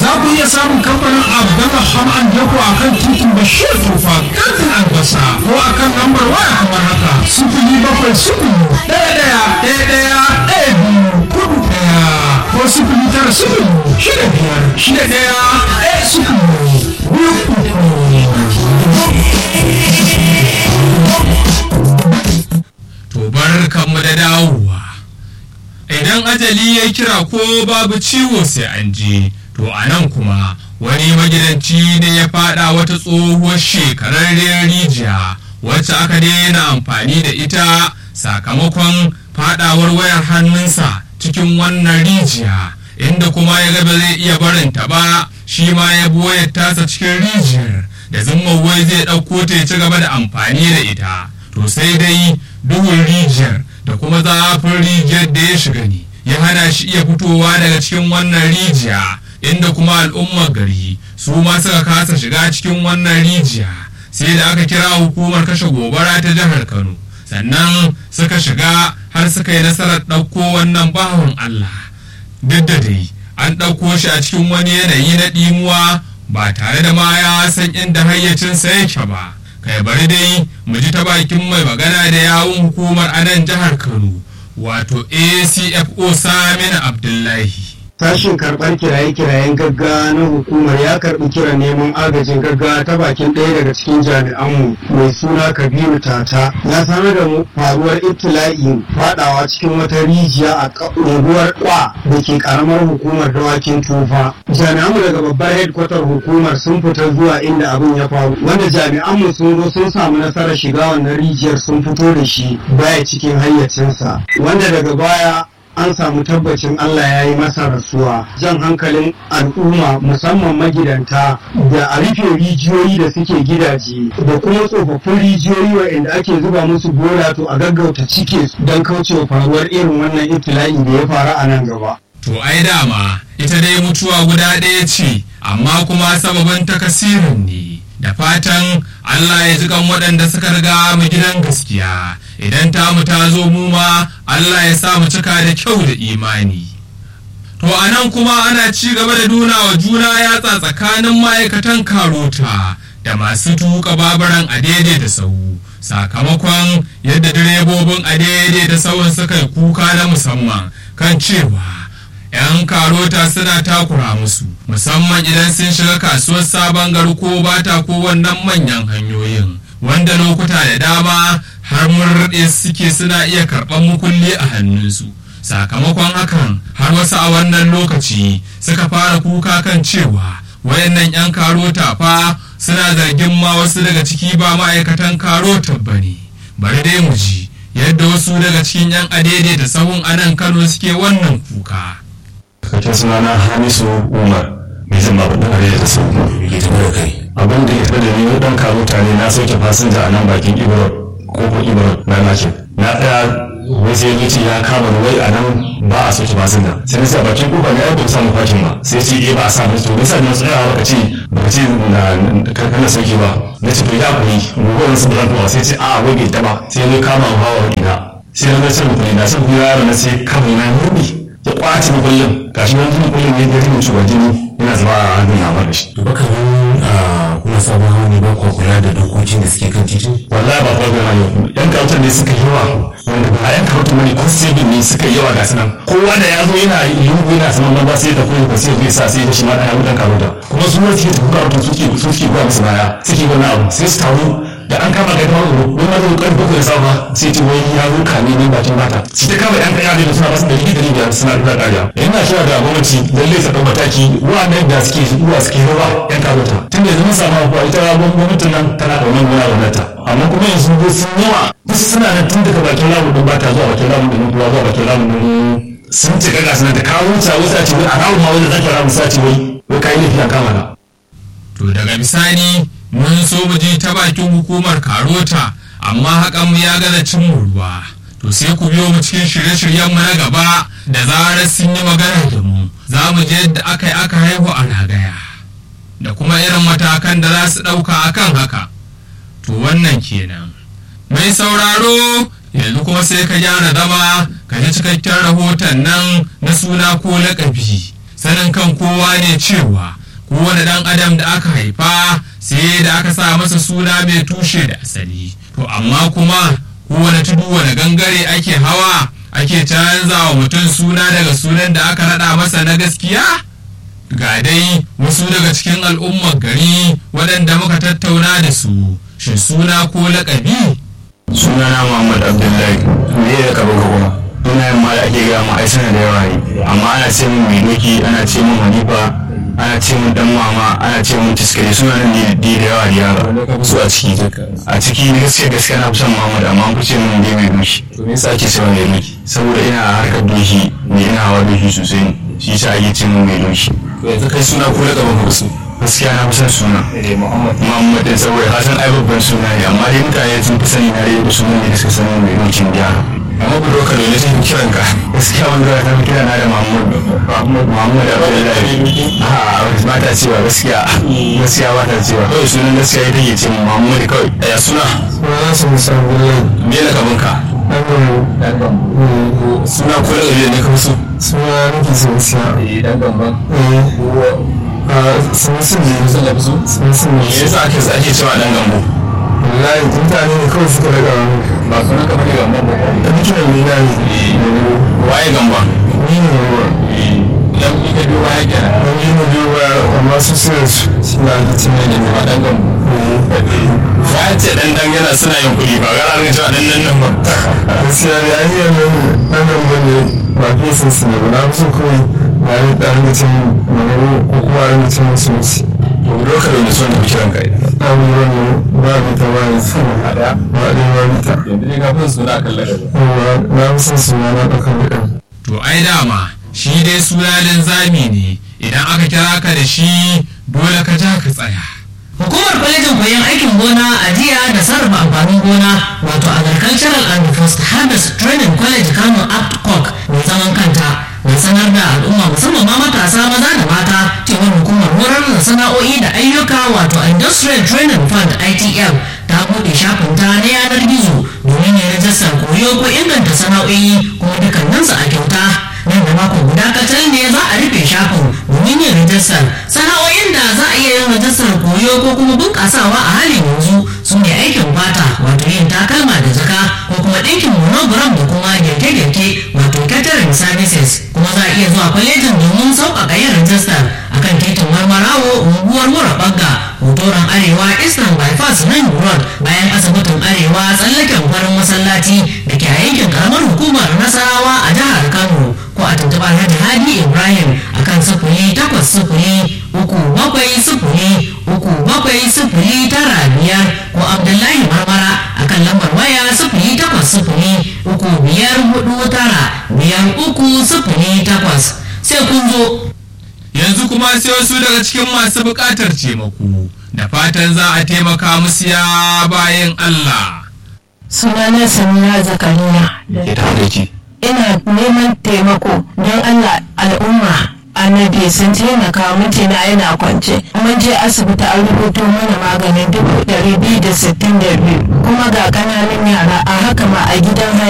za ku iya samun kamfanin Abdullah Ham'an Dako a kan titin Bashir Tufa kantin albasa ko a kan lambar waya kamar haka sifili bakwai sifili ɗaya ɗaya ɗaya ɗaya ɗaya biyu kudu ɗaya ko sifili tara sifili shida biyar shida ɗaya ɗaya sifili biyu To bar kanmu da dawowa. Idan ajali ya kira ko babu ciwo sai an je, to a nan kuma wani magidanci ne ya fada wata tsohuwar shekararriyar rijiya wacce aka daina amfani da ita sakamakon fadawar wayar hannunsa cikin wannan rijiya inda kuma ya ga ba zai iya barinta ba shi ma ya bi wayar tasa cikin rijiyar da zumman wai zai ɗauko ta ya ci gaba da amfani da ita to sai dai duhun rijiyar da kuma zafin rijiyar da ya shiga ne ya hana shi iya fitowa daga cikin wannan rijiya inda kuma al'ummar gari su ma suka kasa shiga cikin wannan rijiya sai da aka kira hukumar kashe gobara ta jihar kano sannan suka shiga har suka yi nasarar ɗauko wannan bawan allah duk da dai an ɗauko shi a cikin wani yanayi na ɗimuwa ba tare da ma ya san inda hayyacinsa yake ba kai bari dai mu ji ta bakin mai magana da yawun hukumar anan jihar kano wato acfo samin abdullahi Sashin karɓar kiraye-kirayen gaggawa na hukumar ya karɓi kiran neman agajin gaggawa ta bakin ɗaya daga cikin jami'anmu mai suna Kabiru Tata. Ya sanar da mu faruwar ibtila'in faɗawa cikin wata rijiya a unguwar Kwa da ke ƙaramar hukumar dawakin tufa. Jami'anmu daga babbar hedkwatar hukumar sun fita zuwa inda abin ya faru, wanda jami'anmu sun zo sun samu nasarar shiga wannan rijiyar sun fito da shi baya cikin hayyacinsa, wanda daga baya an samu tabbacin Allah ya yi masa rasuwa jan hankalin al'umma musamman magidanta da a rufe rijiyoyi da suke gidaje da kuma tsofaffin rijiyoyi waɗanda ake zuba musu bola to a gaggauta cike su don kaucewa faruwar irin wannan ibtila'i da ya faru a nan gaba. to ai dama ita dai mutuwa guda ɗaya ce amma kuma sababin takasirin ne da fatan Allah ya jikan waɗanda suka riga mu gidan gaskiya idan tamu ta zo mu ma Allah ya sa mu cika da kyau da imani to a nan kuma ana ci gaba da nuna wa juna yatsa tsakanin ma'aikatan karota da masu tuka babaran a daidai da sau sakamakon yadda direbobin a daidai da sauran suka yi kuka na musamman kan cewa 'yan karota suna takura musu musamman idan sun shiga kasuwar sabon gari ko bata ko wannan manyan hanyoyin wanda lokuta da dama har murɗe suke suna iya karɓar mukulli a hannunsu sakamakon hakan har wasu a wannan lokaci suka fara kuka kan cewa wayannan 'yan karota fa suna zargin ma wasu daga ciki ba ma'aikatan karota ba ne bari dai mu ji yadda wasu daga cikin 'yan adede da sahun anan kano suke wannan kuka cikakken sunana hamisu umar mai zama ba dan arewa da sau ke tafi da kai abin da ya tafi da ni dan kawo mutane na sauke fasinja a nan bakin ibro kofar ibro na nakin na tsaya wai sai zuci ya kama ni wai a nan ba a sauke fasinja sai na sa bakin kofa ne ai ba samu fakin ba sai ce eh ba a samu to nisa na tsaya baka ce baka ce na kana sauke ba na ce to ya kuri gobe sun zan tuwa sai ce a wai bai taba sai ya kama hawa ina sai na ga cin kuɗi na cin kuɗi yaro na sai kama na murbi ya kwace kullum gashi nan tun kullum ya gari mutu wa jini yana zama a hannun ya da shi to baka nan kuma sabon hawa ne ba kwa kula da dokokin da suke kan titin wallahi ba farko na yau yan kautar ne suka yawa wanda ba yan kautar ne constable ne suka yawa ga sunan kowa da ya zo yana lungu yana saman ba sai da koyi ko sai zai sa sai da shi ma da dan kauta kuma su ne suke tafi kautar suke suke ba musu baya suke wani abu sai su taru da an kama ga kamar wani ma zai karfi bakwai da safa sai ce wai ya zo kame ne bakin mata shi ta kama yan kaya da suna basu da rigi da rigi suna rufa kariya yana kira da gwamnati lalle ta ɗau mataki wa'annan da suke zuwa suke rawa yan karota tun da zama samu kuwa ita gwamnatin nan tana da wani gona gwamnata amma kuma yanzu ko sun yawa wasu suna nan tun daga bakin lamun din bata zuwa bakin lamun din kuwa zuwa bakin lamun din sun ce kaga suna da kawo wuta wasu a ce wai a rawun ma wanda zaka rawun sa ce wai wai kayi laifi a kama na. to daga bisani mun so mu ji ta bakin hukumar karota amma hakan mu ya gaza cin ruwa to sai ku biyo mu cikin shirye-shiryen mu na gaba da zarar sun yi magana da mu za mu je yadda aka yi aka haihu a ragaya da kuma irin matakan da za su ɗauka akan haka to wannan kenan mai sauraro yanzu kuma sai ka gyara zama ka ji cikakken rahoton nan na suna ko laƙabi sanin kan kowa ne cewa kowane ɗan adam da aka haifa sai da aka sa masa suna mai tushe da asali to amma kuma kowane tudu wani gangare ake hawa ake canza wa mutum suna daga sunan da aka raɗa masa na gaskiya ga dai wasu daga cikin al'ummar gari waɗanda muka tattauna da su shin suna ko laƙabi sunana muhammad abdullahi me ya kaba ka kuma sunayen ma da ake gaya ma ai suna da yawa ne amma ana ce min mai doki ana ce min hanifa ana ce min dan mama ana ce min tiskare suna nan ne da yawa da yawa su a ciki a ciki ni gaskiya gaskiya na fi son muhammad amma an fi ce min dai mai doki to me yasa ake cewa mai doki saboda ina harkar doki ne ina hawa doki sosai ne shi yasa ake ce min mai doki to yanzu kai suna ko da gaban ka su gaskiya na fi son suna muhammad din saboda ka san ai babban suna ne amma dai mutane sun fi sani na dai da sunan ne da suka sani mai dokin gyara amma budurka dole sai ku kiran ka gaskiya wani zuwa ta kira na da Mahmud Mahmud Abdullahi a ba ta cewa gaskiya gaskiya ba ta cewa kawai sunan gaskiya ita ke ce Mahmud kawai ya suna Suna su musamman me da gaban ka suna ko da gaban ne ka su suna nake so siya. eh dan gamban Sun sun ne. sun da su Sun sun me ne. yasa ake ake cewa dan gambo Wallahi mutane ne kawai suka daga wani. ba sunan ka bane gamban ba Da bikin ne na ne. waye gamba Ni ne wa. dan ni ka biyo waye kenan Don yi na biyu ba amma su suna su. Suna da tunai da ba dan gambo ya ce dan dan yana suna yin kuɗi ba ga ran cewa dan nan nan ba gaskiya ne an yi nan nan nan bane ba fesin su ne ba na fi so kawai na yi ɗan mutum magana ko kuma a mutum musulunci. to budurka dole sun da kiran ka abubuwan ba bi ta ba ne ba ɗaya ba bi ta yanzu ne ka fi suna kan ladabi yawa na fi son suna na ɗaukar da ɗan to ai dama shi dai suna linzami ne idan aka kira ka da shi dole ka ja ka tsaya Hukumar kwalejin koyon aikin gona a jiya da sarrafa amfanin gona wato Agricultural and Post Harvest Training College Kano APTCOC mai zaman kanta na sanar da al'umma musamman ma matasa maza da mata cewar hukumar horar da sana'o'i da ayyuka wato Industrial Training Fund ITL ta buɗe shafin ta na yanar gizo domin ya rajistar koyo ko inganta sana'o'i kuma dukkaninsu a kyauta nan da mako guda kacal ne za a rufe shafin domin yin rajistar sana'o'in da za a iya yin rajistar koyo ko kuma bunƙasawa a halin yanzu su ne aikin fata wato yin takalma da jaka ko kuma ɗinkin monogram da kuma girke-girke wato catering services kuma za a iya zuwa kwalejin domin sauƙaƙa yin rajistar akan titin marmarawo unguwar mura bagga hotoron arewa eastern bypass nan road bayan asibitin arewa tsallaken farin masallaci da ke a yankin karamar hukumar nasarawa a jihar kano ko a tuntuɓar hajji hadi ibrahim akan sufuri takwas sufuri uku bakwai sufuri uku bakwai sufuri tara biyar ko abdullahi marmara akan lambar waya sufuri takwas sufuri uku biyar hudu tara biyar uku sufuri takwas sai kun zo yanzu kuma sai wasu daga cikin masu buƙatar taimako da fatan za a taimaka musu ya bayan Allah sunana samira zakariya ke ta da ki ina neman taimako don allah al'umma annabi sun taimaka mijina yana kwance mun je asibiti an rubuto mana maganin dubu ɗari biyu da sittin da biyu kuma ga ƙananan yara a haka ma a gidan haya